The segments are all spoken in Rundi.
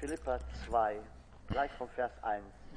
Philippa 2, gleich vom Vers 1.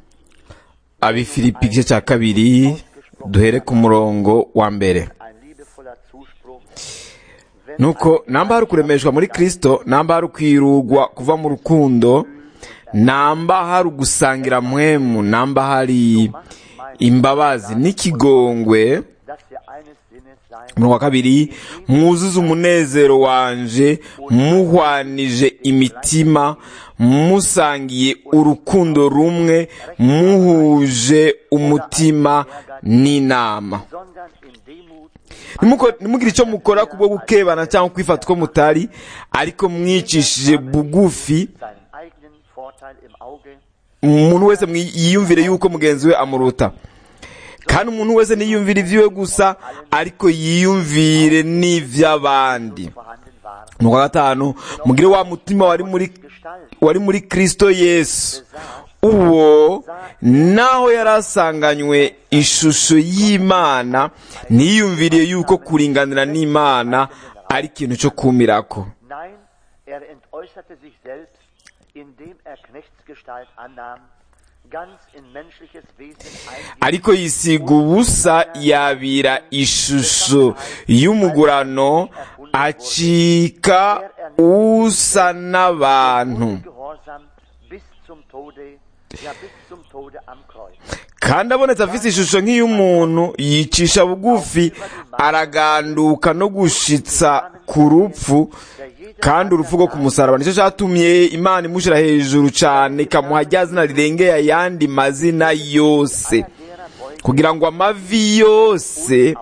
abifilipi igice cya kabiri duhere ku murongo wa mbere Ein liebevoller Zuspruch. Wenn nuko namba hari ukuremeshwa muri kristo namba hari ukwirugwa kuva mu rukundo namba hari ugusangira mpwemu namba hari imbabazi n'ikigongwe dass wir eines Sinnes sein, umurongo wa kabiri mwuzuze umunezero wanje muhwanije imitima musangiye urukundo rumwe muhuje umutima n'inama sondern in Demut Ntimuko- ntimugire icyo mukora kubwo gukebana cyangwa kwifata uko mutari ariko mwicishije bugufi seinen eigenen Vorteil im Auge, umuntu wese mwi- yiyumvire yuko mugenzi we amuruta kandi umuntu wese niyumvire iby'iwe gusa ariko yiyumvire n'iby'abandi vorhanden war. umurongo wa gatanu mugire wa mutima wari muri Gestalt wari muri kristo yesu uwo naho yari asanganywe ishusho y'imana ntiyiyumviriye yuko kuringanira n'imana ari ikintu cyo kumirako Nein, er entäußerte sich selbst, indem er Knechtsgestalt annahm, ganz in menschliches Wesen einging, ariko yisiga ubusa yabira ishusho y'umugurano acika usa n'abantu gehorsam bis zum Tode, ja bis zum Tode am Kreuz. kandi abonetse afite ishusho nk'iy'umuntu yicisha bugufi araganduka no gushitsa ku rupfu kandi urupfu rwo ku musaraba nicyo cyatumye imana imushyira hejuru cyane ikamuha rya zina rirengeye ayandi mazina yose kugira ngo amavi yose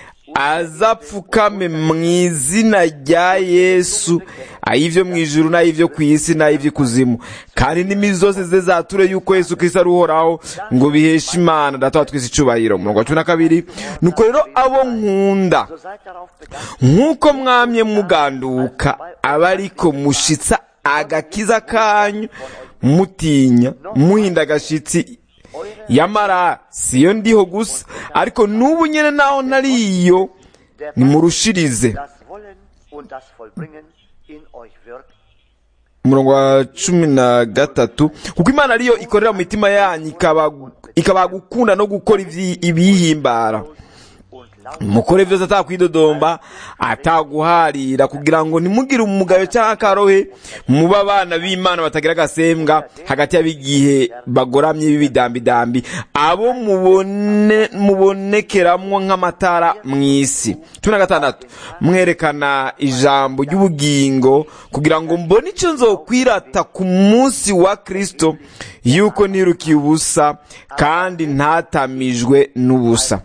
azapfukame mu izina rya yesu ay'ibyo mu ijuru n'ay'ibyo ku isi n'ay'iby'ikuzimu kandi indimi zose ze zature yuko yesu kristo ari uhoraho ngo biheshe imana data wa twese icyubahiro umurongo wa cumi na kabiri nuko rero abo nkunda So seid darauf bedacht, nk'uko mwamye muganduka aba ariko mushitsa agakiza kanyu mutinya muhinda agashitsi yamara siyo ndiho gusa ariko n'ubu nyine naho ntariyo der nimurushirize das Wollen und das Vollbringen in euch wirkt, umurongo wa cumi na gatatu kuko imana ariyo ikorera mu mitima yanyu ikaba ikabaha gukunda no gukora ibyi- ibiyihimbara und laut mukore byose atakwidodomba ataguharira kugira ngo ntimugire umugayo cyangwa akarohe muba abana b'imana batagira agasembwa hagati y'abigihe bagoramye b'ibidambidambi abo mubone mubonekeramwo nk'amatara mu isi cumi na gatandatu mwerekana ijambo ry'ubugingo kugira ngo mbone icyo nzokwirata ku munsi wa kristo yuko nirukiye ubusa kandi ntatamijwe n'ubusa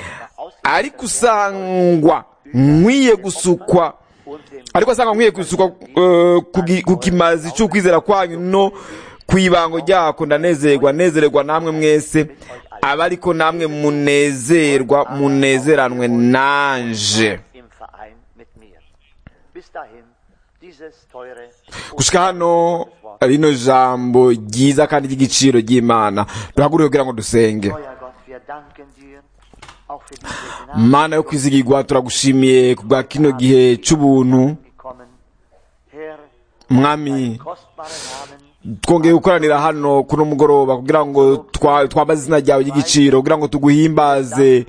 ariko usangwa nkwiye gusukwa ariko asanga nkwiye gusukwa eh, ku gi- ku kimazi cy'ukwizera kwanyu no ku ibango ryako ndanezerwa nezererwa namwe mwese aba ariko namwe munezerwa munezeranwe nanje im Verein mit mir. Bis dahin, dieses teure gushika hano rino jambo ryiza kandi ry'igiciro ry'imana duhaguruke kugira ngo dusenge Euer Gott, wir danken dir auch für diese Gnade mana yo kwizigirwa turagushimiye ku bwa kino gihe cy'ubuntu gekommen. Herr, mwami kostbare Namen, twongeye gukoranira hano kuno mugoroba kugira ngo twa- twambaze izina ryawe ry'igiciro kugira ngo tuguhimbaze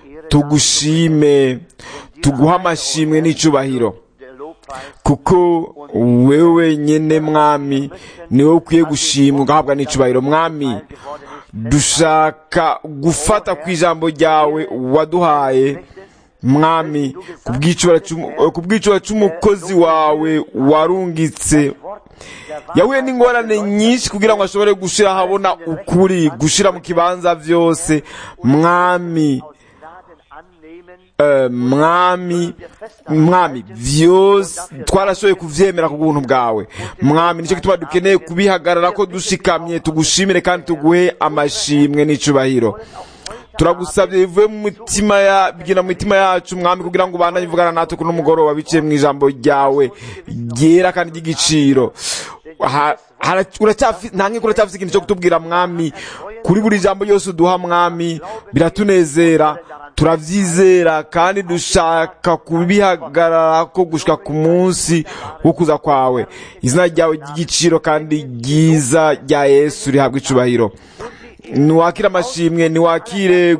tugushime tuguhe amashimwe n'icyubahiro der Lobpreis kuko wewe nyine mwami niwe ukwiye gushimwa ugahabwa n'icyubahiro mwami geworden ist, dushaka gufata ku ijambo ryawe waduhaye mwami ku bw'icubahiro cy'umu- ku bw'icubahiro cy'umukozi wawe warungitse yahuye n'ingorane nyinshi kugira ngo ashobore gushira ahabona ukuri gushira mu kibanza byose mwami aus Gnaden annehmen, eh, mwami mwami byose twarashoboye kuvyemera ku buntu bwawe mwami nicyo gituma dukeneye kubihagarara ko dushikamye tugushimire kandi tuguhe amashimwe n'icubahiro turagusabye bivuye mu mitima ya bigina mu mitima yacu mwami kugira ngo ubandanye uvugana natwe kuno mugoroba biciye mu ijambo ryawe ryera kandi ry'igiciro Ha- hara- uracyafi- nta nkiko uracyafite ikintu cyo kutubwira mwami kuri buri jambo ryose uduha mwami biratunezera turabyizera kandi dushaka kubihagarara ko gushika ku munsi wo kuza kwawe izina ryawe ry'igiciro kandi ryiza rya yesu rihabwa icubahiro niwakire amashimwe niwakire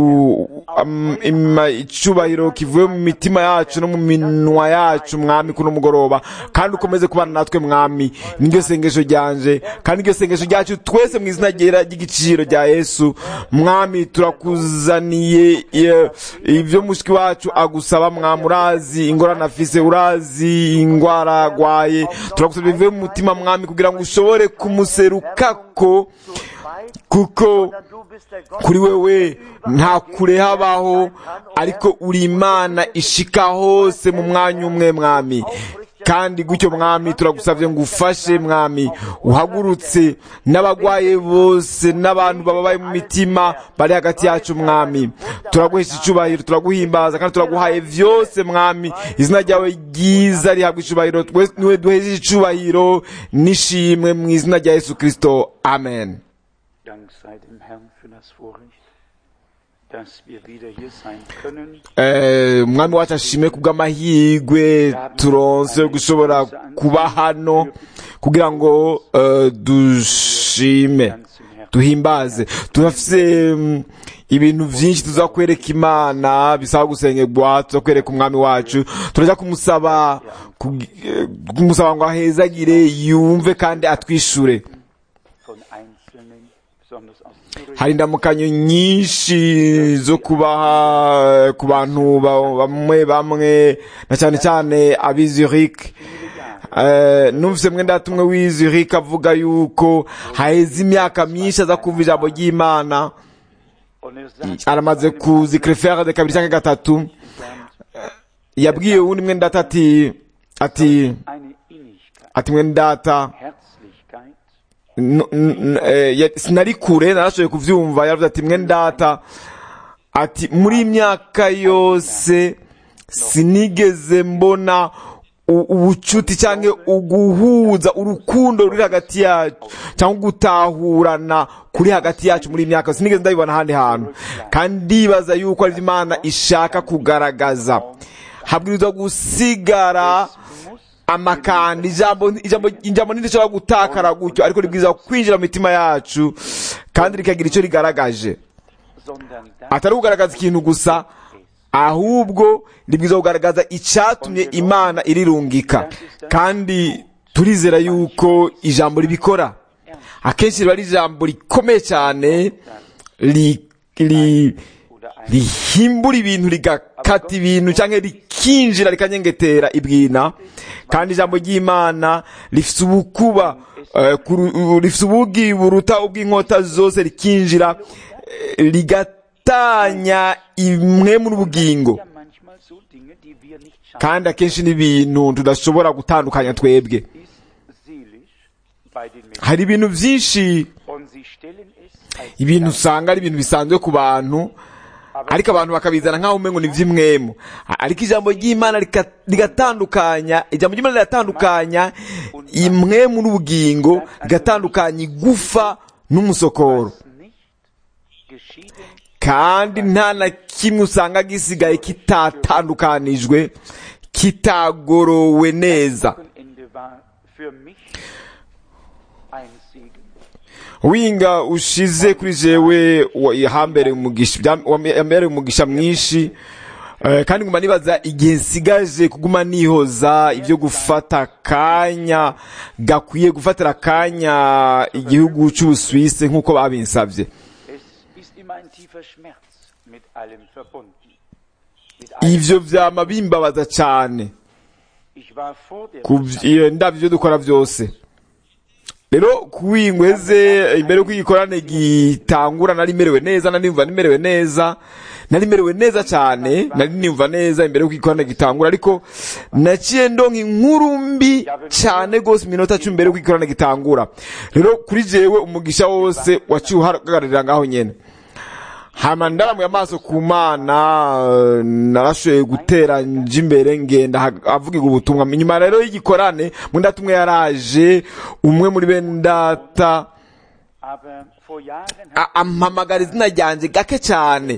icubahiro kivuye mu mitima yacu no mu minwa yacu mwami kuno mugoroba kandi ukomeze kubana natwe mwami niryo sengesho ryanje kandi iryo sengesho ryacu twese mu izina ryera ry'igiciro rya yesu mwami turakuzaniye ibyo mushiki wacu agusaba mwami urazi ingorane afise urazi ingwara agwaye turagusaba bivuye mu mutima mwami kugira ngo ushobore kumuserukako kuko kuri wewe nta kure habaho ariko uri imana ishika hose mu mwanya umwe mwami kandi gutyo mwami turagusabye ngo ufashe mwami uhagurutse n'abagwaye bose n'abantu bababaye mu mitima bari hagati yacu mwami turaguhesha icubahiro turaguhimbaza kandi turaguhaye vyose mwami izina ryawe ryiza rihabwa icubahiro niwe duhejeje icubahiro n'ishimwe mu izina rya yesu kristo amen Dank sei dem Herrn für das Vorrecht, dass wir wieder hier sein können. umwami wacu ashimwe kubw'amahirwe turonse gushobora kuba hano kugira ngo dushime duhimbaze turafise ibintu byinshi tuza kwereka imana bisaba gusengerwa tuza kwereka umwami wacu turajya kumusaba kumusaba ngo ahezagire yumve kandi atwishure hari indamukanyo nyinshi zo kubaha ku bantu bamwe bamwe na cyane cyane ab'i Zurich numvise mwenda tumwe w'i Zurich avuga yuko haheze imyaka myinshi aza kumva ijambo ry'imana aramaze kuzi crefere de kabiri cyangwa gatatu yabwiye uwundi mwenda ati ati ati mwenda data sinari kure narashoboye kubyumva yaravuze ati mwe ndata ati muri imyaka yose sinigeze mbona ubucuti cyangwa uguhuza urukundo ruri hagati yacu cyangwa gutahurana kuri hagati yacu muri imyaka sinigeze ndabibona ahandi hantu kandi ndibaza yuko ari imana ishaka kugaragaza habwirizwa gusigara amakandi ijambo ijambo ijambo ntirishobora gutakara gutyo ariko ribwiza kwinjira mu mitima yacu kandi rikagira icyo rigaragaje atari kugaragaza ikintu gusa ahubwo ribwiza kugaragaza icyatumye imana irirungika kandi turizera yuko ijambo ribikora akenshi riba ari ijambo rikomeye cyane rihimbura ibintu rigakata ibintu cyangwa rikinjira rikanyengetera ibwina kandi ijambo ry'imana rifite ubukuba rifite ubugi buruta ubw'inkota zose rikinjira rigatanya imwe muri ubugingo kandi akenshi n'ibintu tudashobora gutandukanya twebwe hari ibintu byinshi ibintu usanga ari ibintu bisanzwe ku bantu ariko abantu bakabizana nk'aho umengo ni iby'imwemu ariko ijambo ry'imana rigatandukanya ijambo ry'imana riratandukanya imwemu n'ubugingo rigatandukanya igufa n'umusokoro kandi nta na kimwe usanga gisigaye kitatandukanijwe kitagorowe neza winga ushize kuri jewe yambereye umugisha mwinshi kandi nguma nibaza igihe nsigaje kuguma nihoza ibyo gufata akanya gakwiye gufatira akanya igihugu cy'ubusuwise nk'uko babinsabye ivyo vyama bimbabaza cane ndavyo ivyo dukora vyose rero kuwingweze imbere yuko igikorane gitangura nari merewe neza nari nimva nimerewe neza nari merewe neza cyane nari nimva neza imbere yuko igikorane gitangura ariko naciye ndonka inkuru mbi cyane gose iminota cumi imbere yuko igikorane gitangura rero kuri jewe umugisha wose waciye uhagararira ngaho nyene hama ndaramuye amaso ku mana narashoboye gutera nje imbere ngenda avugirwa ubutumwa inyuma rero y'igikorane mu ndata umwe yaraje umwe muri bene ndata Vor Jahren a- hat ampamagara izina ryanjye gake cyane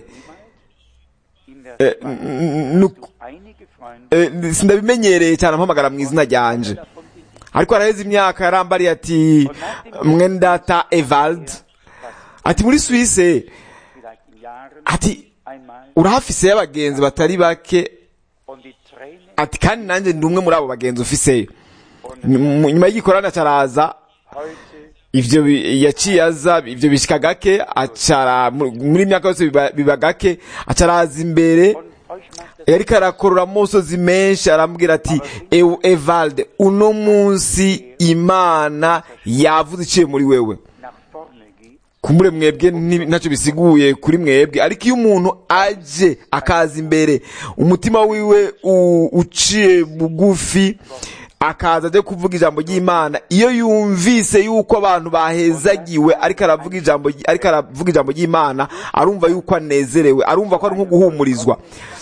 in der Eh, Schweiz n- n- einige Freunde eh, sindabimenyereye cyane ampamagara mu izina ryanje davon sind nicht ariko haraheze imyaka yarambariye ati mwene data evald ati muri suwise vielleicht in Jahren ati einmal urahafiseyo abagenzi batari bake und die Träne ati kandi nanjye ndi umwe muri abo bagenzi ufiseyo Nyuma- nyuma y'igikorana cyaraza heute ivyo bi- yaciye aza ivyo bishika gake acara mu- muri iyi myaka yose biba- biba gake acaraza imbere und euch macht es yariko arakorora amosozi menshi arambwira ati "Ew- evalde uno munsi imana yavuze iciye muri wewe nach vorne geht kumure mwebwe nti- ntacyo bisiguye kuri mwebwe ariko iyo umuntu aje akaza imbere umutima wiwe u- uciye bugufi akaza aje kuvuga ijambo ry'imana iyo yumvise yuko abantu bahezagiwe ariko aravuga ijambo ry- ariko aravuga ijambo ry'imana arumva yuko anezerewe arumva ko ari nko guhumurizwa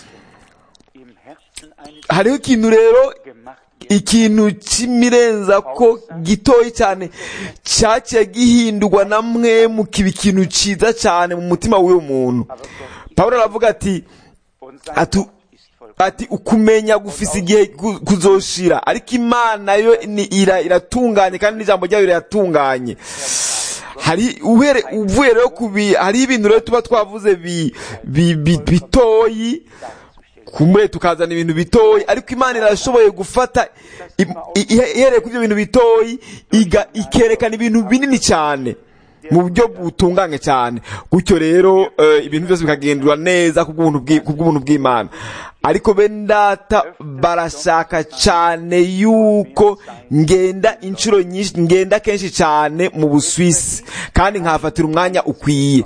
im Herzen eines hariho ikintu rero gemacht wird. ikintu cy'imirenza ko gitoyi cyane cyaciye gihindurwa na mwe mukiba ikintu cyiza cyane mu mutima w'uwo muntu Aber Gott pawulo aravuga ati und sein atu Wort ist vollkommen. ati ukumenya gufise igihe ku- kuzoshira ariko imana yo ni ira, iratunganye kandi n'ijambo ryayo riratunganye hari uhere uvuye rero kubi hari ibintu rero tuba twavuze bi, bi, bi, bitoyi kumure tukazana ibintu bitoyi ariko imana irashoboye gufata i- i- ihereye kuri ibyo bintu bitoyi iga ikerekana ibintu binini cyane mu buryo butunganye cyane gutyo rero eh, ibintu byose bikagendura neza ku bw'ubuntu bw'i- ku bw'ubuntu bw'imana ariko bene data barashaka cyane yuko ngenda inshuro nyinshi ngenda kenshi cyane mu buswisi kandi nkahafatira umwanya ukwiye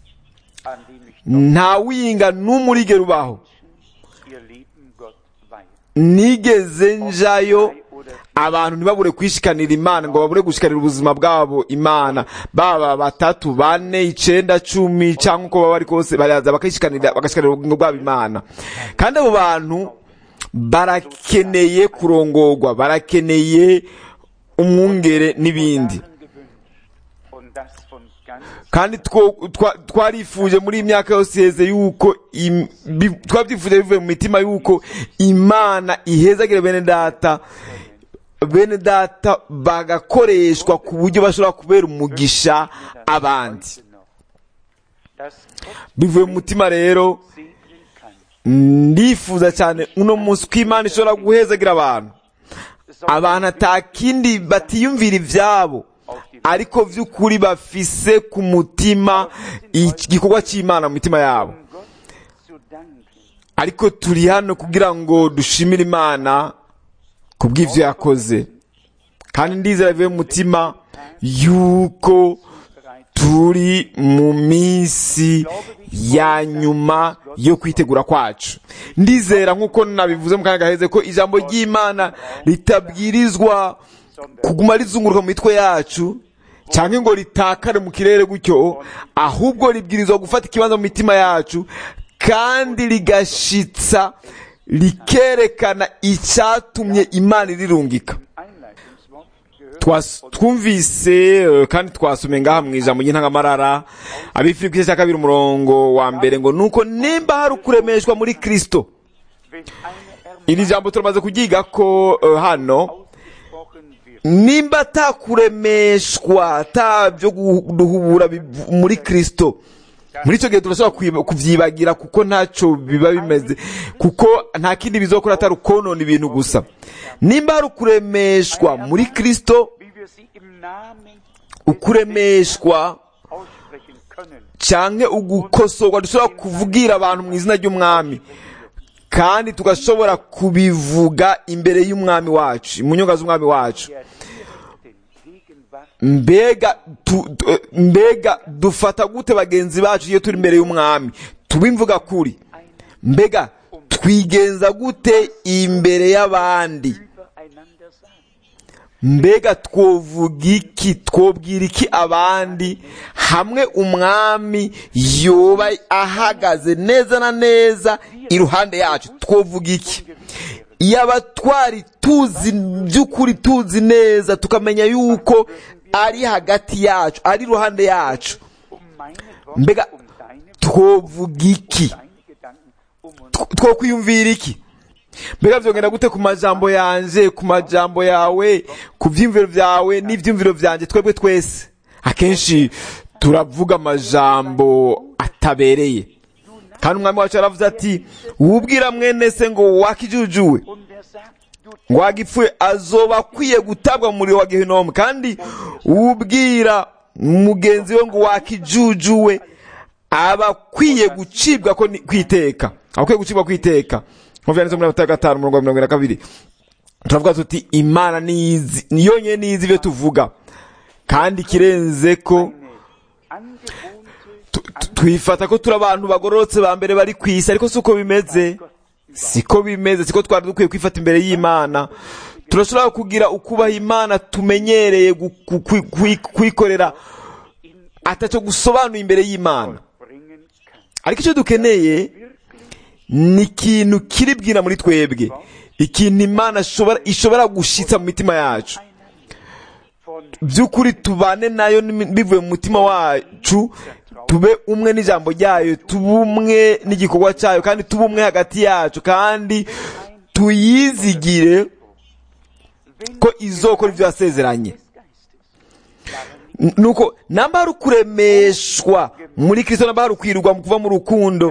an dem ich nta winga n'umwe urigera ubaho ihr lieben Gott weihe. nigeze njayo abantu ntibabure kwishikanira imana ngo babure gushikanira ubuzima bwabo imana baba batatu bane icenda cumi cyangwa uko baba bari kose baraza bakishikanira bagashikanira ubugingo bwabo imana kandi abo bantu barakeneye kurongorwa barakeneye umwungere n'ibindi Jahren gewünscht und das von ganz kandi two- twa- twarifuje muri iyi myaka yose iheze yuko im- bi- twabyifuje bivuye mu mitima yuko imana ihezagire bene data bene data bagakoreshwa ku buryo bashobora kubera umugisha abandi heute noch. Dass Gott bivuye mu mutima rero segnen kann. ndifuza cyane uno munsi ko imana ishobora guhezagira abantu abantu atakindi batiyumvira ibyabo ariko by'ukuri bafise ku mutima igikorwa cy'imana mu mitima yabo Um Gott zu danken. ariko turi hano kugira ngo dushimire imana ku bw'ibyo yakoze kandi ndizera bivuye mu mutima yuko turi mu minsi ya nyuma yo kwitegura kwacu ndizera nk'uko nabivuze mu kanya gaheze ko ijambo ry'imana ritabwirizwa kuguma rizunguruka mu mitwe yacu cyangwa ngo ritakare mu kirere gutyo ahubwo ribwirizwa gufata ikibanza mu mitima yacu kandi rigashitsa rikerekana icyatumye imana irirungika Einleitungswort gehört Twas- twumvise eh, kandi twasomye ngaha mu ijambo ry'intangamarara abifilipi igice cya kabiri umurongo wa mbere ngo nuko nimba hari ukuremeshwa muri kristo wenn eine iri jambo turamaze kuryiga ko eh, hano ausgesprochen wird. nimba atakuremeshwa atabyo guhubura biv- muri kristo muri icyo gihe turashobora kwiba- kubyibagira kuko ntacyo biba bimeze kuko nta kindi bizokora atari ukonona ibintu gusa nimba hari ukuremeshwa muri kristo Wie wir sie im Namen ukuremeshwa aussprechen können. canke ugukosorwa dushobora kuvugira abantu mu izina ry'umwami kandi tugashobora kubivuga imbere y'umwami wacu mu nyunga z'umwami wacu Der direkten Gegenwart mbega tu, tu, eh, mbega dufata gute bagenzi bacu iyo turi imbere y'umwami tubimvuga kuri mbega twigenza gute imbere y'abandi übereinander sagen. mbega twovuga iki twobwira iki abandi hamwe umwami yoba ahagaze neza na neza iruhande yacu twovuga iki yaba twari tuzi by'ukuri tuzi neza tukamenya yuko ari hagati yacu ari iruhande yacu um meine mbega Worte, um deine, twovuga iki deine Gedanken, um uns Tw- twokwiyumvira iki mbega vyongera gute ku majambo yanje ku majambo yawe ku vyiyumviro vyawe n'ivyumviro vyanje twebwe twese akenshi turavuga amajambo atabereye kandi umwami wacu yaravuze ati wubwira mwene se ngo wakijujuwe Und wer sagt, du ngo wagipfuye azoba akwiye gutabwa mu muriro wa gehinomu kandi ubwira mugenzi we ngo wakijujuwe aba akwiye gucibwa ko ni- kwiteka aba akwiye gucibwa kwiteka nkuko vyanditse muri Matayo gatanu umurongo wa mirongo ine na kabiri turavuga tuti imana nizi yonyene nizi ivyo tuvuga kandi ikirenze ko angewohnte tu- tu- twifata ko turi abantu bagororotse ba mbere bari ku isi ariko siko bimeze siko bimeze siko twari dukwiye kwifata imbere y'imana turashobora kugira ukubaha imana tumenyereye gu- ku- kwi- kwi- kwikorera ataco gusobanuye imbere y'imana bringen kann. ariko icyo dukeneye ni ikintu kiri bwina muri twebwe ikintu imana ishobora- ishobora gushitsa mu mitima yacu Von by'ukuri tubane nayo n'imi- bivuye mu mutima wacu tube umwe n'ijambo ryayo tube umwe n'igikorwa cyayo kandi tube umwe hagati yacu kandi tuyizigire ko izokora ibyo yasezeranye N- nuko namba hari ukuremeshwa muri kristo namba hari ukwirwa mu kuva mu rukundo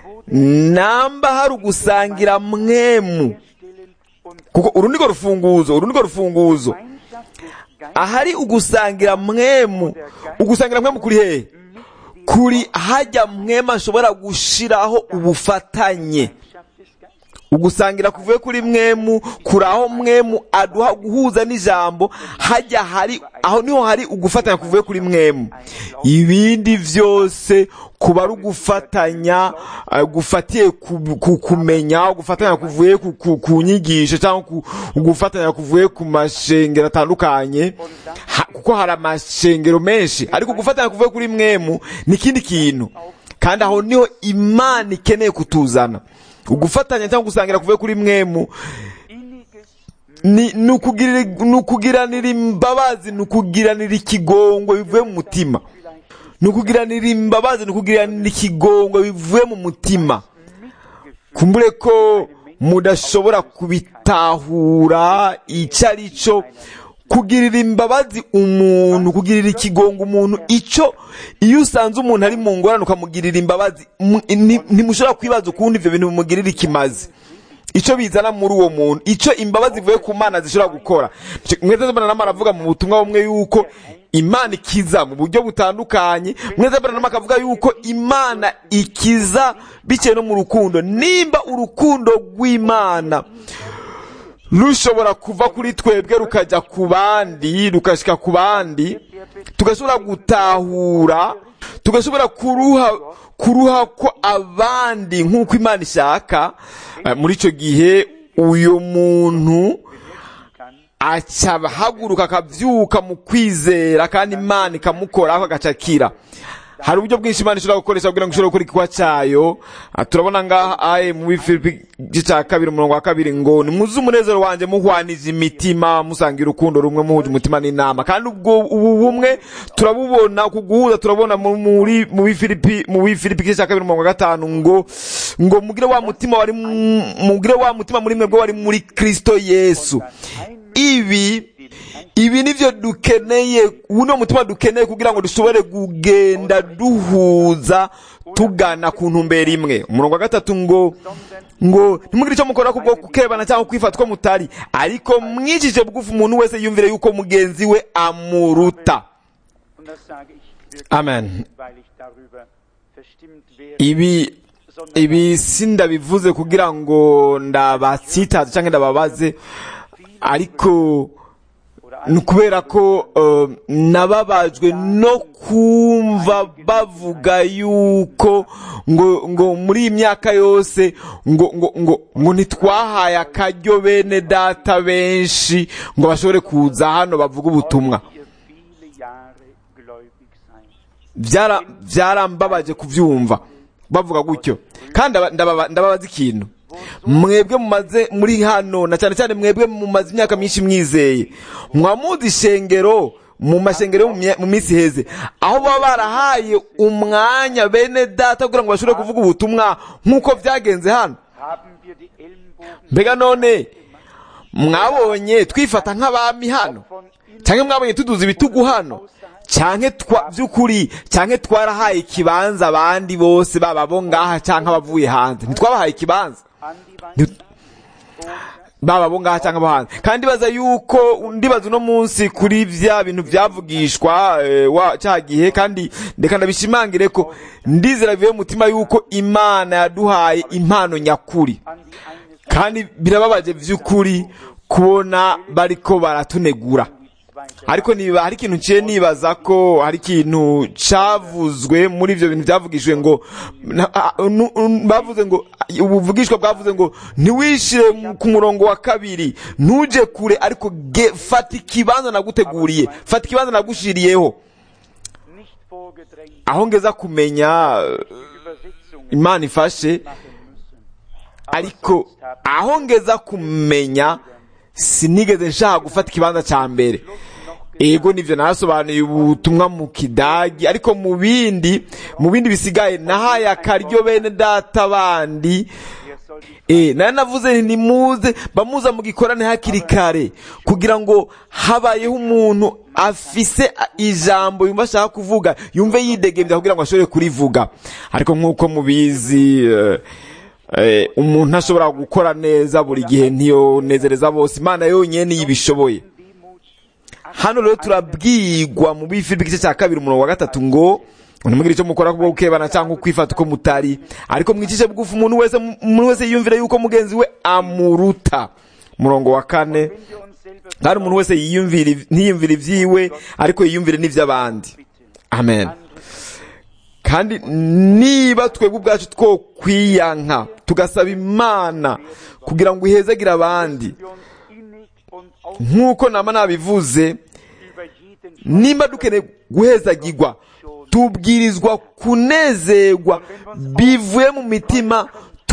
namba hari ugusangira mwemu Stillen und kuko uru nirwo rufunguzo uru nirwo rufunguzo Gemeinschaft des Geistes ahari ugusangira mwemu ugusangira mwemu kuri hehe kuri hajya mwemu ashobora gushiraho ubufatanye Gemeinschaft des Geistes. ugusangira kuvuye kuri mwemu kuri aho mwemu aduha guhuza n'ijambo hajya hari aho niho hari ugufatanya kuvuye kuri mwemu ibindi vyose kuba ari ugufatanya eh, gufatiye ku, ku kumenya ugufatanya kuvuye ku, ku, ku nyigisho cyangwa ku, ugufatanya kuvuye ku mashengero atandukanye ha, kuko hari amashengero menshi ariko ugufatanya kuvuye kuri mwemu ni ikindi kintu kandi aho niho imana ikeneye kutuzana ugufatanya cyangwa gusangira kuvuye kuri mwemu Inniges ni ni ukugirira- ni ukugiranira imbabazi ni ukugiranira ikigongo bivuye mu mutima ni ukugiranira imbabazi ni ukugiranira ikigongo bivuye mu mutima kumbure ko mudashobora kubitahura icyo ari cyo kugirira imbabazi umuntu kugirira ikigongo umuntu icyo iyo usanze umuntu ari mu ngorane ukamugirira imbabazi mu- nti- ntimushobora kwibaza ukundi ibyo bintu bimugirira ikimazi icyo bizana muri uwo muntu icyo imbabazi zivuye ku mana zishobora gukora mwese mbona aravuga mu butumwa bumwe yuko imana ikiza mu buryo butandukanye mwese mbona akavuga yuko imana ikiza bitewe no mu rukundo nimba urukundo rw'imana rushobora kuva kuri twebwe rukajya ku bandi rukashika ku bandi tugashobora gutahura tugashobora kuruha kuruha ko abandi nk'uko imana ishaka eh, muri icyo gihe uyu muntu kann aca ahaguruka akabyuka mu kwizera kandi imana ikamukoraho agacakira hari uburyo bwinshi imana ishobora gukoresha kugira ngo ishobore gukora igikorwa cyayo Ah, turabona ngaha aye mu bifilipi igice cya kabiri umurongo wa kabiri ngo nimuze umunezero wanjye muhwanije imitima musangira urukundo rumwe muhuje umutima n'inama kandi ubwo ubu bumwe turabubona uku guhuza turabona mu- muri mu bifilipi mu bifilipi igice cya kabiri umurongo wa gatanu ngo ngo mugire wa mutima wari mu- mugire wa mutima muri mwebwe wari muri kristo yesu ibi ibi nivyo dukeneye ubu ni umutima dukeneye kugira ngo dushobore kugenda duhuza tugana ku ntumbero imwe umurongo wa gatatu ngo ngo ntimugire icyo mukora kubwo kukebana cyangwa kwifata ko mutari ariko mwijije bugufi umuntu wese yumvire yuko mugenzi we amuruta Und das sage ich wirklich, amen weil ich darüber verstimmt wäre, ibi ibi sindabivuze kugira ngo ndabatsitaze cyangwa ndababaze ariko ni ukubera ko eh, nababajwe no kumva bavuga yuko ngo ngo muri iyi myaka yose ngo ngo ngo ngo ntitwahaye akaryo bene data benshi ngo bashobore kuza hano bavuga ubutumwa ihr viele Jahre gläubig seid. byara byarambabaje kubyumva bavuga gutyo kandi ndaba- ndababa- ndababaza ikintu mwebwe mumaze muri hano na cyane cyane mwebwe mumaze imyaka myinshi mwizeye mwamuzi ishengero mu mashengero yo mu mye- mu minsi iheze aho baba barahaye umwanya bene data kugira ngo bashobore kuvuga ubutumwa nk'uko byagenze hano Haben wir die Ellenbogen mbega none mwabonye twifata nk'abami hano von innen cyangwa mwabonye tuduza ibitugu hano cyangwa twa by'ukuri cyangwa twarahaye ikibanza abandi bose baba bo ngaha cyangwa abavuye hanze ntitwabahaye ikibanza an die Wand Nti- baba bo ngaha cyangwa abo hanze kandi baza yuko ndibaza uno munsi kuri bya bintu byavugishwa eh, wa cya gihe kandi reka ndabishimangire ko ndizera bivuye mu mutima yuko imana yaduhaye impano nyakuri an die eine Seite kandi birababaje by'ukuri kubona bariko baratunegura ariko niba hari ikintu nciye nibaza ko hari ikintu cavuzwe muri ivyo bintu byavugishwe ngo na- a- nu- nu- bavuze ngo ubuvugishwa bwavuze ngo ntiwishire mu- ku murongo wa kabiri ntuje kure ariko ge- fata ikibanza naguteguriye fata ikibanza nagushiriyeho nicht vorgedrängt aho ngeza kumenya eh, Übersetzungen imana ifashe machen müssen. ariko aho ngeza kumenya sinigeze nshaka gufata ikibanza cya mbere ego nivyo narasobanuye ubutumwa mu kidagi ariko mu bindi mu bindi bisigaye nahaye akaryo bene data bandi Er soll die Eh, nari navuze nti nimuze bamuza mu gikorane hakiri kare kugira ngo habayeho umuntu afise a- ijambo yumva ashaka kuvuga yumve yidegembya kugira ngo ashobore kurivuga ariko nk'uko mubizi eh, eh, umuntu ashobora gukora neza buri gihe ntiyonezereza bose imana yonyine niyo ibishoboye Demut hano rero turabwigwa mu bifilipi igice cya kabiri umurongo wa gatatu ngo ntimugire icyo mukora kubwo gukebana cyangwa kwifata uko mutari ariko mwicishe bugufi umuntu wese umuntu wese yiyumvire yuko mugenzi we amuruta umurongo wa kane wenn wir uns selber kandi umuntu wese yiyumvire ntiyumvire ibyiwe ariko yiyumvire n'iby'abandi amen kandi niba twebwe ubwacu two kwiyanka tugasaba imana kugira ngo ihezagire abandi wir uns innig und auf nk'uko nama nabivuze über jeden nimba dukeneye guhezagirwa tubwirizwa kunezerwa bivuye mu mitima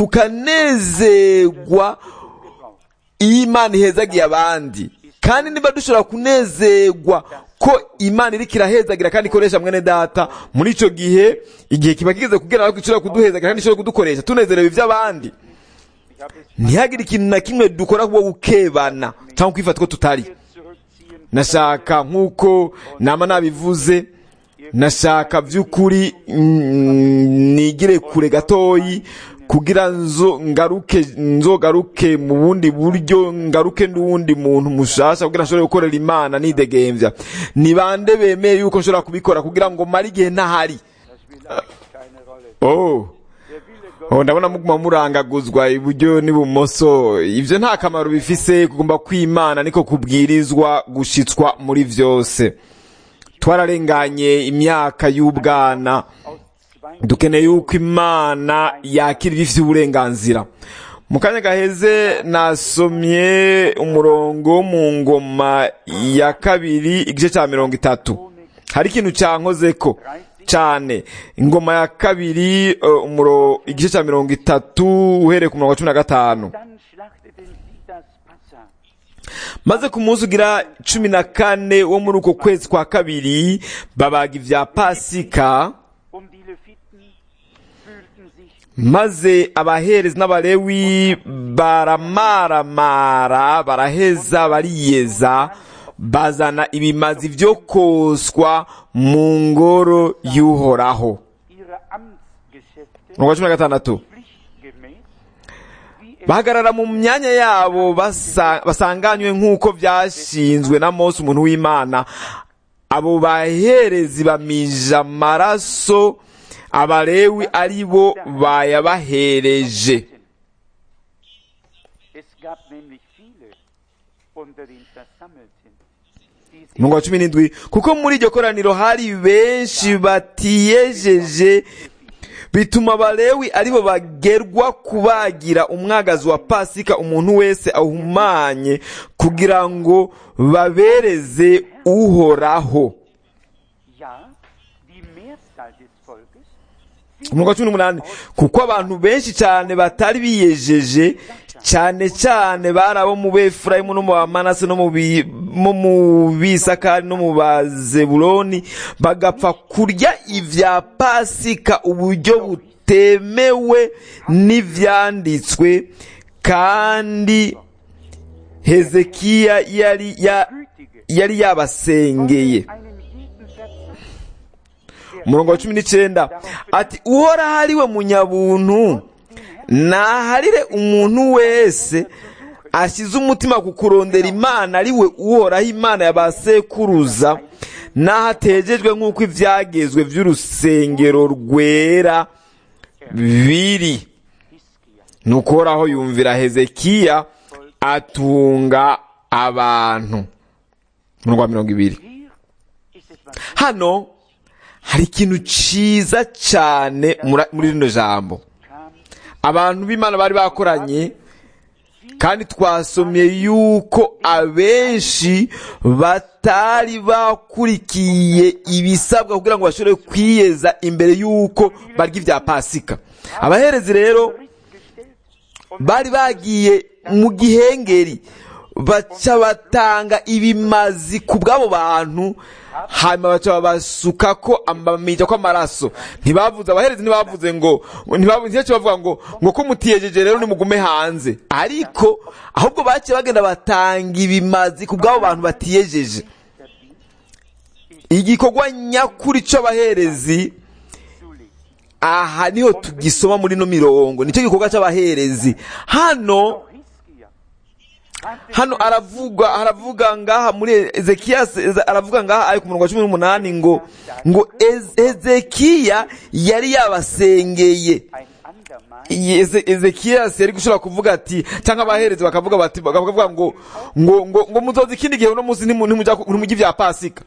tukanezerwa iyo imana ihezagiye abandi kandi niba dushobora kunezerwa ko imana iriko irahezagira kandi ikoresha mwene data muri ico gihe igihe kiba kigeze kugera ariko ishobora kuduhezagira kandi ishobora kudukoresha tunezerewe ivy'abandi Ich habe es ntihagire ikintu na kimwe dukora kubwo gukebana cyangwa kwifata ko tutari zurückziehen nashaka nk'uko nama nabivuze nashaka by'ukuri mm, nigire kure gatoyi kugira nzo ngaruke nzogaruke mu bundi buryo ngaruke n'uwundi muntu mushasha kugira nshobore gukorera imana nidegembya ni bande bemeye yuko nshobora kubikora kugira ngo mare igihe ntahari Das will eigentlich keine Rolle. oh Der Wille Oh, Gottes ndabona muguma murangaguzwa iburyo n'ibumoso ivyo nta kamaro bifise kugomba kwimana niko kubwirizwa gushitswa muri vyose twararenganye imyaka y'ubwana aus zwei dukeneye yuko imana yakira ibifite uburenganzira mu kanya gaheze nasomye umurongo wo mu ngoma ya kabiri igice cya mirongo itatu hari ikintu cyankozeko cyane ingoma ya kabiri eh, umuro igice cya mirongo itatu uhereye ku murongo wa cumi na gatanu Dann schlachteten sie das Passa. maze ku munsi ugira cumi na kane wo muri uko kwezi kwa kabiri babaga ibya pasika Um die Leviten fühlten sich maze abaherezi n'abalewi baramaramara baraheza bariyeza bazana ibimazi byo koswa mu ngoro y'uhoraho ihre Amtsgeschäfte umurongo wa cumi na gatandatu pflichtgemäß, wie es bahagarara mu myanya yabo basa- basanganywe nk'uko byashinzwe na mose umuntu w'imana abo baherezi bamija amaraso abalewi ari bo bayabahereje Es gab nämlich viele unter den Versammelten, die sich umurongo wa cumi n'indwi kuko muri iryo koraniro hari benshi batiyejeje bituma abalewi aribo bagerwa kubagira umwagazi wa pasika umuntu wese ahumanye kugira ngo babereze uhoraho ja, die Mehrzahl des Volkes umurongo wa cumi n'umunani kuko abantu benshi cyane batari biyejeje cyane cyane bari abo mu befurayimu no mu bamanase no mu bi- mo mu bisakari no mu bazebuloni bagapfa kurya ibya pasika uburyo butemewe n'ibyanditswe kandi hezekiya yari ya- yari yabasengeye einem jeden Verzicht umurongo wa cumi n'icyenda ati uhoraho ari we munyabuntu naharire umuntu wese ashyize umutima ku kurondera imana ari we uhoraho imana ya ba sekuruza n'aho ategejwe nk'uko ibyagezwe by'urusengero rwera biri ni ukoraho yumvira hezekiya atunga abantu umurongo wa mirongo ibiri Hier ist etwas hano hari ikintu cyiza cyane mura- muri rino jambo kam, abantu b'imana bari bakoranye kandi twasomye yuko abenshi batari bakurikiye ibisabwa kugira ngo bashobore kwiyeza imbere y'uko barya ibya pasika abaherezi rero bari bagiye mu gihengeri baca batanga ibimazi ku bw'abo bantu hanyuma baca babasuka ko amamija kw'amaraso ntibavuze abaherezi ntibavuze ngo ntibavuze ntacyo bavuga ngo ngo ko mutiyejeje rero nimugume hanze ariko ahubwo baciye bagenda batanga ibimazi ku bw'abo bantu batiyejeje igikorwa nyakuri cy'abaherezi aha niho tugisoma muri ino mirongo nicyo gikorwa cy'abaherezi hano Hiskia, hano aravuga aravuga ngaha muri ezekiya aravuga ngaha ari ku murongo wa cumi n'umunani ngo ngo Ez- ezekiya yari yabasengeye ein andermal Iyi Eze- ezekiya yari gushobora kuvuga ati cyangwa abaherezi bakavuga bati bakavuga ngo ngo ngo ngo muzoza ikindi gihe uno munsi ntimu- ntimujya ku- ntimujya ibya pasika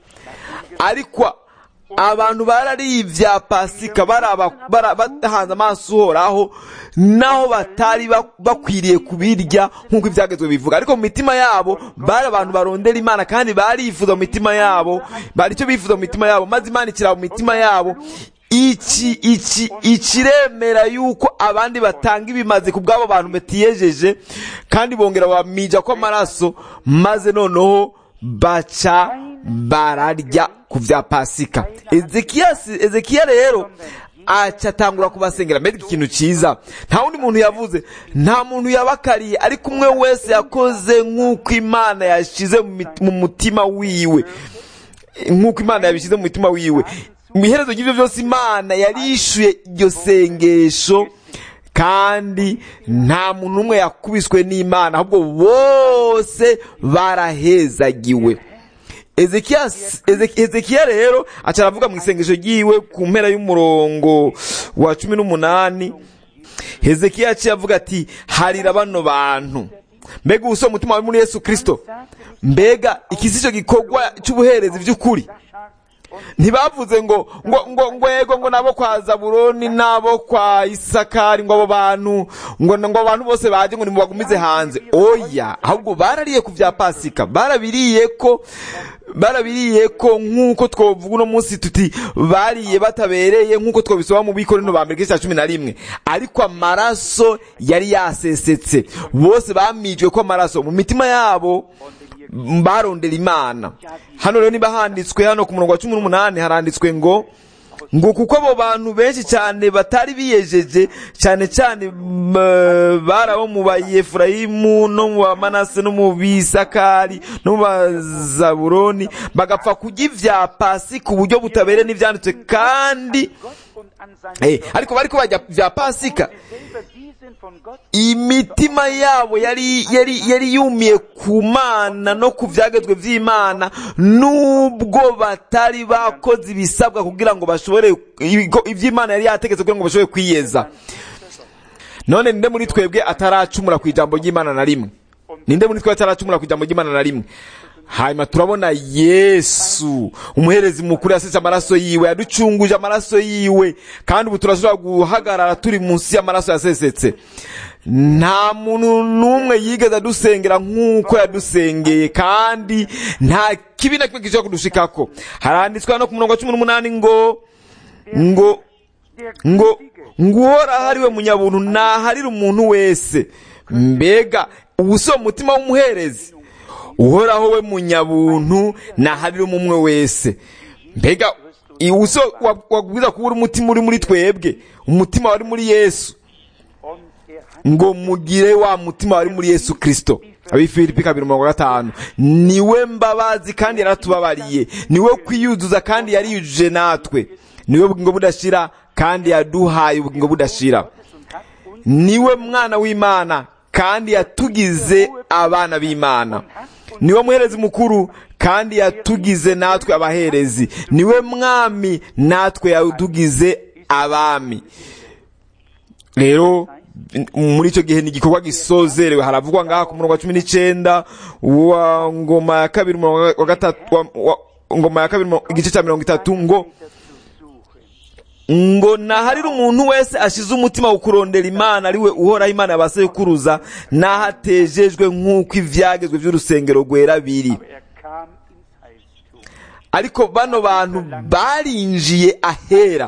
ariko abantu barariye ibya pasika baraba- bara- bahanze amaso uhoraho naho batari ba- bakwiriye kubirya nk'uko ibyagezwe bivuga ariko mu mitima yabo bari abantu barondera imana kandi barifuza mu mitima yabo bari icyo bifuza mu mitima yabo maze imana ikira mu mitima yabo iki iki ikiremera yuko abandi batanga ibimazi ku bw'abo bantu batiyejeje kandi bongera bamija ko amaraso maze noneho baca bararya ku bya pasika ezekiya si- ezekiya rero aca atangura kubasengera mbega ikintu cyiza nta wundi muntu yavuze nta muntu yabakariye ariko umwe wese yakoze nk'uko imana yashyize mu mit- mu mutima wiwe nk'uko imana yabishyize mu mutima wiwe mu iherezo ry'ibyo byose imana yarishyuye iryo sengesho kandi nta muntu n'umwe yakubiswe n'imana ahubwo bose barahezagiwe Ezekiya Eze- Ezekiya rero aca aravuga mu isengesho ryiwe ku mpera y'umurongo wa cumi n'umunani hezekiya yaciye avuga ati harira bano bantu mbega ubuso umutima wawe muri yesu kirisito mbega iki si cyo gikorwa cy'ubuherezi by'ukuri ntibavuze ngo ngo ngo ngo yego ngo nabo kwa zaburoni nabo kwa isakari ngo abo bantu ngo ngo abantu bose baje ngo nimubagumize hanze oya ahubwo barariye ku bya pasika barabiriye ko barabiriye ko nk'uko twovuga uno munsi tuti bariye batabereye nk'uko twabisoma mu bikorino ba mbere igice cya cumi na rimwe ariko amaraso yari yasesetse bose bamijwe ko amaraso mu mitima yabo barondera imana hano rero niba handitswe hano ku murongo wa cumi n'umunani haranditswe ngo ngo kuko abo bantu benshi cyane batari biyejeje cyane cyane m- bari abo mu bayefurayimu no mu bamanase no mu bisakari no mu bazaburoni bagapfa kurya ibya pasi ku buryo butabere n'ibyanditswe kandi Gott und an seine eh, ariko bariko bajya bya pasika selber die sind von Gott imitima yabo yari yari yari yumiye ku mana no ku byagezwe by'imana nubwo batari bakoze ibisabwa kugira ngo bashobore ibigo- iby'imana yari yategetse kugira ngo bashobore kwiyeza none ninde muri twebwe ataracumura ku ijambo ry'imana na rimwe ninde muri twebwe ataracumura ku ijambo ry'imana na rimwe hanyuma turabona yesu umuherezi mukuru yasetse amaraso yiwe yaducunguje amaraso yiwe kandi ubu turashobora guhagarara turi munsi y'amaraso yasesetse nta muntu n'umwe yigeze adusengera nk'uko yadusengeye kandi nta kibi na kimwe gishobora kudushikako haranditswe hano ku murongo wa cumi n'umunani ngo ngo ngo ngo uhoraho ari we munyabuntu naharire umuntu wese mbega ubu si umutima w'umuherezi uhoraho we munyabuntu naharire umwe wese mbega uso wabwiza kuba uri umutima uri muri twebwe umutima wari muri yesu ngo mugire wa mutima wari muri yesu kirisito abifilipi kabiri mirongo gatanu niwe mbabazi kandi yaratubabariye niwe kwiyuzuza kandi yariyujuje natwe niwe bugingo budashira kandi yaduhaye ubugingo budashira niwe mwana w'imana kandi yatugize abana b'imana niwe muherezi mukuru kandi yatugize natwe abaherezi niwe mwami natwe yatugize abami rero muri icyo gihe ni igikorwa gisozerewe haravugwa ngaha ku murongo wa cumi n'icyenda wa ngoma ya kabiri wa gatatu ngoma ya kabiri igice cya mirongo itatu ngo ngo naharire umuntu wese ashize umutima wo kurondera imana ariwe uhoraho imana yabasekuruza naho atejejwe nk'uko ibyagezwe by'urusengero rwera biri ariko bano bantu barinjiye ahera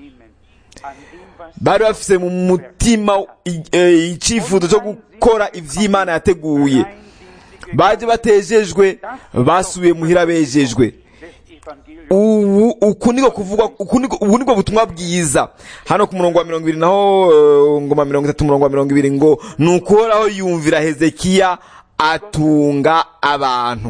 bari bafite mu mutima icyifuzo cyo gukora iby'imana yateguye baje batejejwe basubiye muhira bejejwe ubu uku niko kuvugwa ubu nibwo butumwa bwiza hano ku murongo wa mirongo ibiri naho ngoma mirongo itatu umurongo wa mirongo ibiri ngo ni ukuhoraho yumvira hezekiya atunga abantu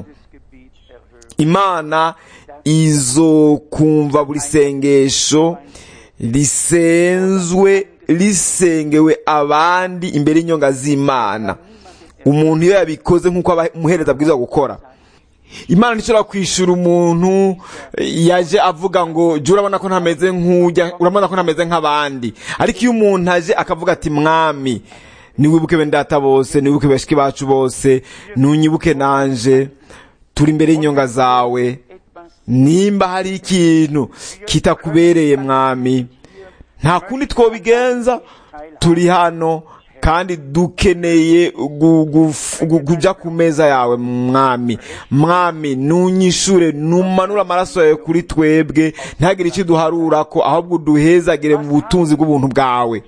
imana izokumva buri sengesho risenzwe risengewe abandi imbere y'inyonga z'imana umuntu iyo yabikoze nk'uko umuhereza abwiza gukora imana ntishobora kwishyura umuntu yaje avuga ngo jya urabona ko ntameze nk'ujya urabona ko ntameze nk'abandi ariko iyo umuntu aje akavuga ati mwami niwibuke bene data bose niwibuke bashiki bacu bose ntunyibuke nanje turi imbere y'inyonga zawe nimba hari ikintu kitakubereye mwami nta kundi twobigenza turi hano kandi dukeneye kujya ku meza yawe mwami mwami nunyishure numanure amaraso yawe kuri twebwe ntihagire icyo duharura ko ahubwo duhezagire mu butunzi bw'ubuntu bwawe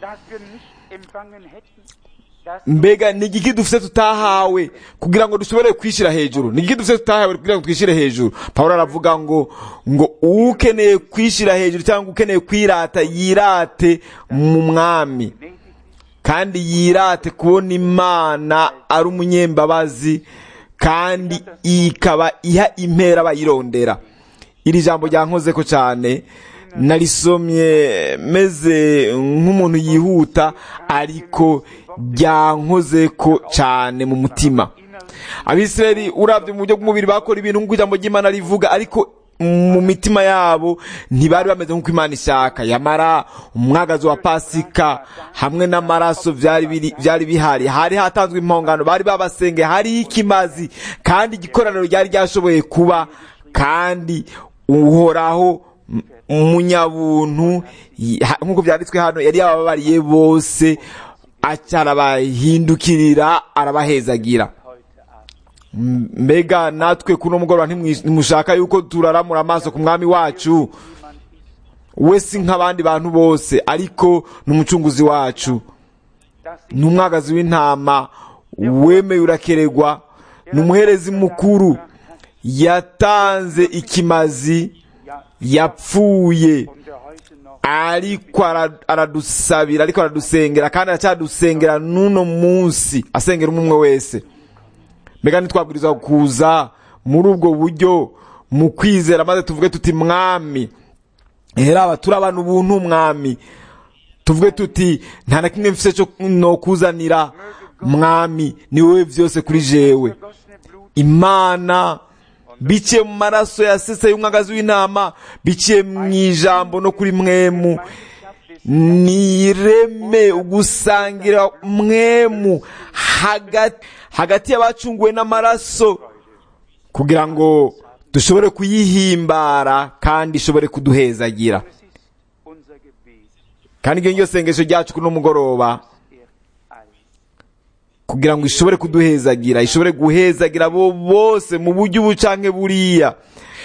mbega ni igiki dufite tutahawe kugira ngo dushobore kwishyira hejuru ni igiki dufite tutahawe kugira ngo twishyire hejuru paul aravuga ngo ngo ukeneye kwishyira hejuru cyangwa ukeneye kwirata yirate mu mwami kandi yirate kubona imana ari umunyembabazi kandi ikaba iha impera abayirondera iri jambo ryankoze ko cyane narisomye meze nk'umuntu yihuta ariko ryankoze ko cyane mu mutima abisirayeli urabye mu buryo bw'umubiri bakora ibintu nk'uko ijambo ry'imana rivuga ariko mu mitima yabo ntibari bameze nk'uko imana ishaka yamara umwagazi wa pasika hamwe n'amaraso byari bihari hari hatanzwe impongano bari babasenge hariho ikimazi kandi igikoraniro ryari ryashoboye kuba kandi uhoraho umunyabuntu nk'uko byanditswe hano yari yababariye bose arabahindukirira arabahezagira mbega natwe kuno mugoroba ntimushaka yuko turaramura amaso ku mwami wacu we si nk'abandi bantu bose ariko ni umucunguzi wacu ni umwagazi w'intama wemeye urakeregwa ni umuherezi mukuru yatanze ikimazi yapfuye ariko aradusabira ariko aradusengera kandi aracyadusengera n'uno munsi asengera umwe wese mbega ntitwabwiriza kuza muri ubwo buryo mu kwizera maze tuvuge tuti mwami heraba turabana ubuntu mwami tuvuge tuti nta na kimwe mfite cyo no kuzanira mwami ni wowe byose kuri jewe imana biciye mu maraso yasese y'umwagazi w'intama biciye mu ijambo no kuri mwemu nireme ugusangira mwemu hagati y'abacunguwe n'amaraso kugira ngo dushobore kuyihimbara kandi ishobore kuduhezagira kandi iryo ngiryo sengesho ryacu kuri mugoroba kugira ngo ishobore kuduhezagira ishobore guhezagira abo bose mu buryo ubu canke buriya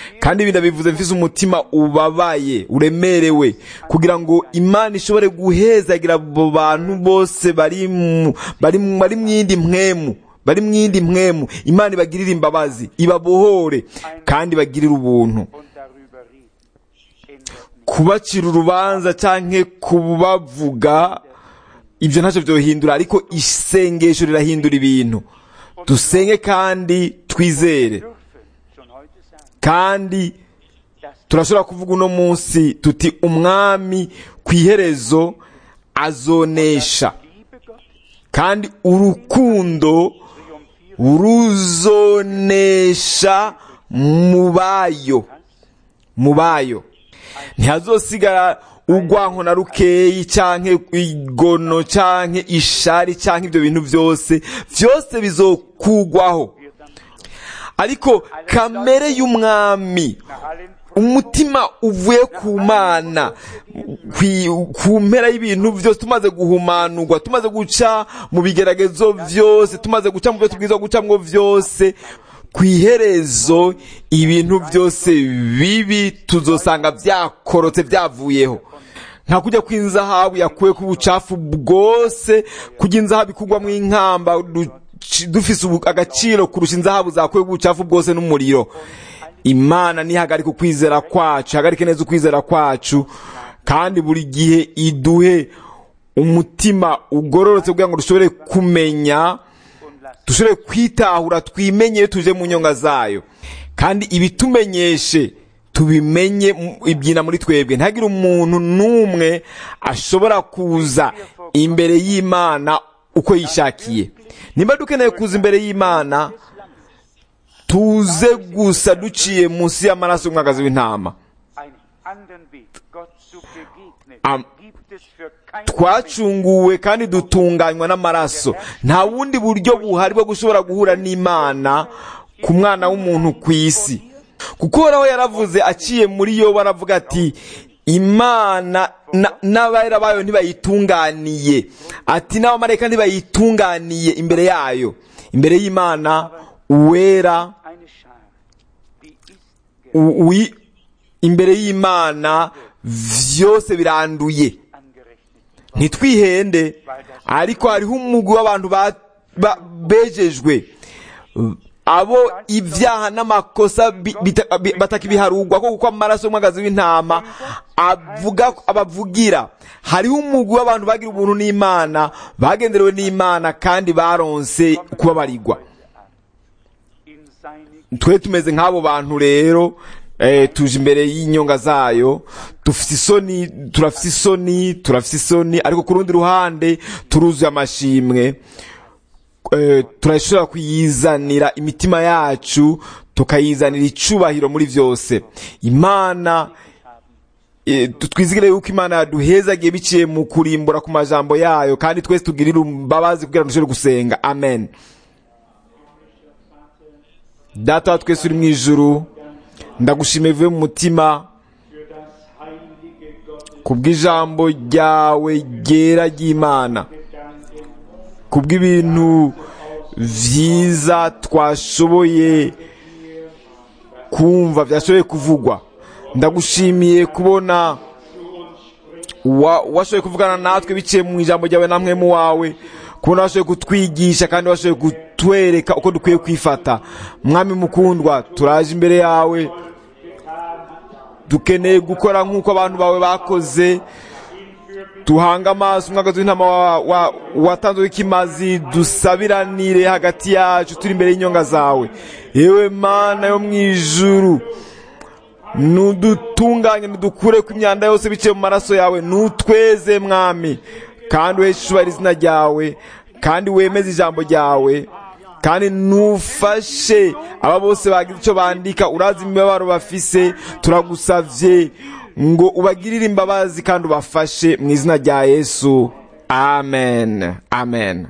kandi ibi ndabivuze mfise umutima ubabaye uremerewe kugira ngo imana ishobore guhezagira abo bantu bose bari mu- bari mu- bari mu yindi mpwemu bari mu yindi mpwemu imana ibagirire imbabazi ibabohore kandi ibagirire ubuntu und darüber redet, ändert nichts. kubacira urubanza canke kubavuga ibyo ntacyo byohindura ariko isengesho rirahindura ibintu dusenge kandi twizere dürfen schon heute sagen, kandi dass turashobora kuvuga uno munsi tuti umwami ku iherezo azonesha Liebe Gottes kandi urukundo triumphiert ruzonesha mu bayo mu bayo ntihazosigara urwanko na rukeyi canke igono canke ishari canke ibyo bintu byose byose bizokugwaho ariko kamere y'umwami nach allen umutima uvuye ku mana kwi- ku mpera y'ibintu byose tumaze guhumanurwa tumaze guca mu bigeragezo byose tumaze guca mu byo tubwirizwa gucamwo byose ku iherezo ibintu byose bibi tuzosanga byakorotse byavuyeho nka kujya kw'inzahabu yakuwe ku bucafu bwose kujya inzahabu ikugwamo inkamba duci- dufise ubu- agaciro kurusha inzahabu zakuwe ku bucafu bwose n'umuriro imana ntihagarike ukwizera kwacu ihagarike neza ukwizera kwacu kandi buri gihe iduhe umutima ugororotse kugira ngo dushobore kumenya und lasst dushobore kwitahura twimenye iyo tuje mu nyonga zayo kandi ibitumenyeshe tubimenye mu- ibyina muri twebwe ntihagire umuntu n'umwe ashobora kuza imbere y'imana uko yishakiye nimba dukeneye kuza imbere y'imana tuze gusa duciye munsi y'amaraso y'umwagazi w'intama einen anderen Weg, Gott zu begegnen, Am- gibt es für keinen twacunguwe kandi dutunganywa n'amaraso nta bundi buryo buhari bwo gushobora guhura n'imana ku mwana w'umuntu ku isi kuko uhoraho yaravuze aciye muri yo baravuga ati imana na- n'abera bayo ntibayitunganiye ati n'abamarayika ntibayitunganiye imbere yayo imbere y'imana uwera eine Schar, die ist u- ui- imbere y'imana vyose biranduye angerechnet. ntitwihende ariko hariho umugwi w'abantu ba- ba- bejejwe abo ibyaha n'amakosa bi- bita- bi- batakibiharugwa ko kuko amaraso y'umwagazi w'intama avuga abavugira hariho umugwi w'abantu bagira ubuntu n'imana bagenderewe n'imana kandi baronse kubabarirwa In seine twe tumeze nk'abo bantu rero eh, tuje imbere y'inyonga zayo dufite isoni turafite isoni turafite isoni ariko ku rundi ruhande turuzuye amashimwe eh, turashobora kuyizanira imitima yacu tukayizanira icubahiro muri byose imana eh, tu- twizigire yuko imana yaduhezagiye biciye mu kurimbura ku majambo yayo kandi twese tugirire imbabazi kugira ngo dushobore gusenga amen data wa twese uri mu ijuru ndagushimiye bivuye mu mutima kubw'ijambo ryawe ryera ry'imana kubw'ibintu vyiza twashoboye kumva vyashoboye kuvugwa ndagushimiye kubona wa- washoboye kuvugana natwe biciye mu ijambo ryawe na mwemu wawe kubona washoboye kutwigisha kandi washoboye kutwereka uko dukwiye kwifata mwami mukundwa turaje imbere yawe dukeneye gukora nk'uko abantu bawe bakoze tuhanga amaso umwagazi w'intama wa- wa- watanzwe w'ikimazi dusabiranire hagati yacu turi imbere y'inyonga zawe yewe mana yo mu ijuru nudutunganye nudukure ku imyanda yose biciye mu maraso yawe nutweze mwami kandi uheshe ishubahiro izina ryawe kandi wemeze ijambo ryawe kandi nufashe aba bose bagize icyo bandika urazi imibabaro bafise turagusavye ngo ubagirire imbabazi kandi ubafashe mu izina rya yesu amen amen